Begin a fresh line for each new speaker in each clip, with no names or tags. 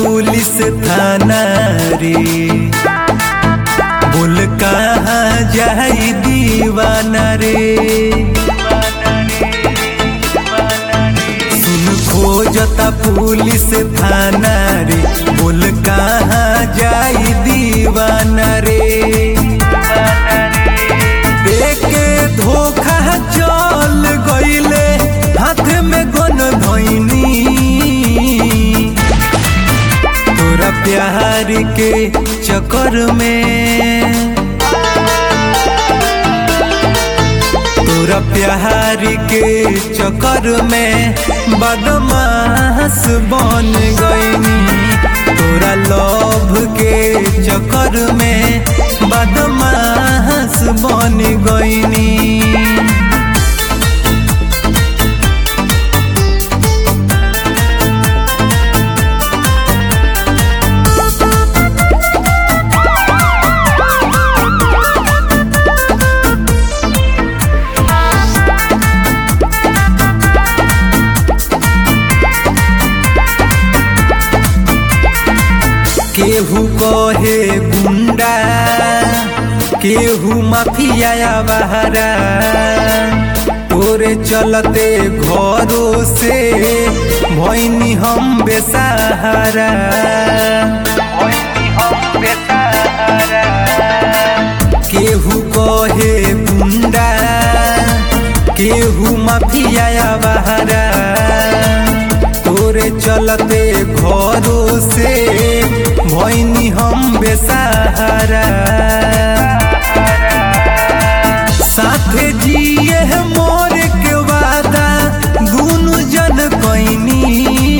police थाना रे बोल कहाँ जाई दीवाना रे सुन खोजता पुलिस थाना रे बोल कहाँ जाई दीवाना रे देके धोखा चल गईले हाथ में गन धैनी तोरा प्यार के चक्कर में तोरा प्यार के चक्कर में बदमाश बन गईनी तोरा लव के चक्कर में बदमाश बन गईनी केहू कहे गुंडा केहू माफिया बहरा तोरे चलते घरों से भैनी हम बेसहारा केहू कहे गुंडा केहू माफिया बहरा तोरे चलते घरों से भैनी हम बेसहारा साथे जिए मोर के वादा दुनु जन कैनी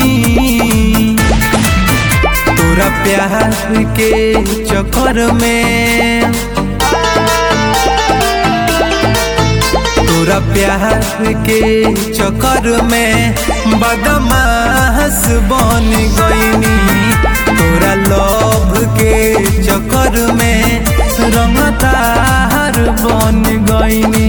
तोरा प्यार के चक्कर में तोरा प्यार के चक्कर में बदमाश बन गईनी तोरा लव के चक्कर में रंगतार बन गईनी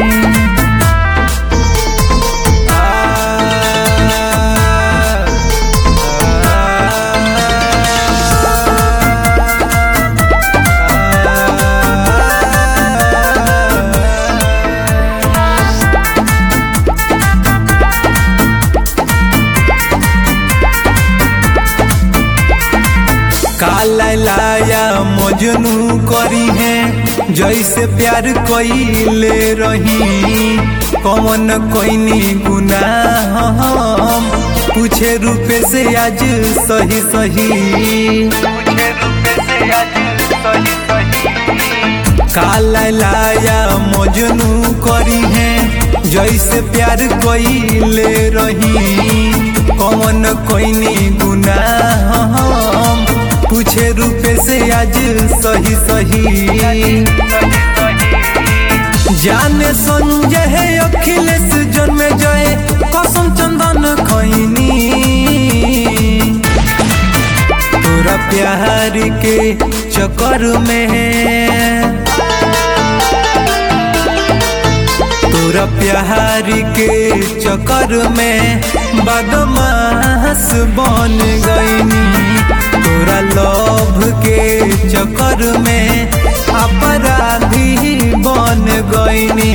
काला लाया मजनू करी है जैसे प्यार कईले रही कौन कोईनी गुनाह हम पूछे रूपे से आज सही सही काला लाया मजनू करी है जैसे प्यार कईले रही कौन कोईनी गुनाह हम पूछे रूपे से आज सही सही जाने संजय अखिलेश जन्म जय कसम चंदन खैनी तोरा प्यार के चक्कर में तोरा प्यार के चक्कर में बदमाश बन गईनी तोरा लव के चक्कर में अपराधी बन गईनी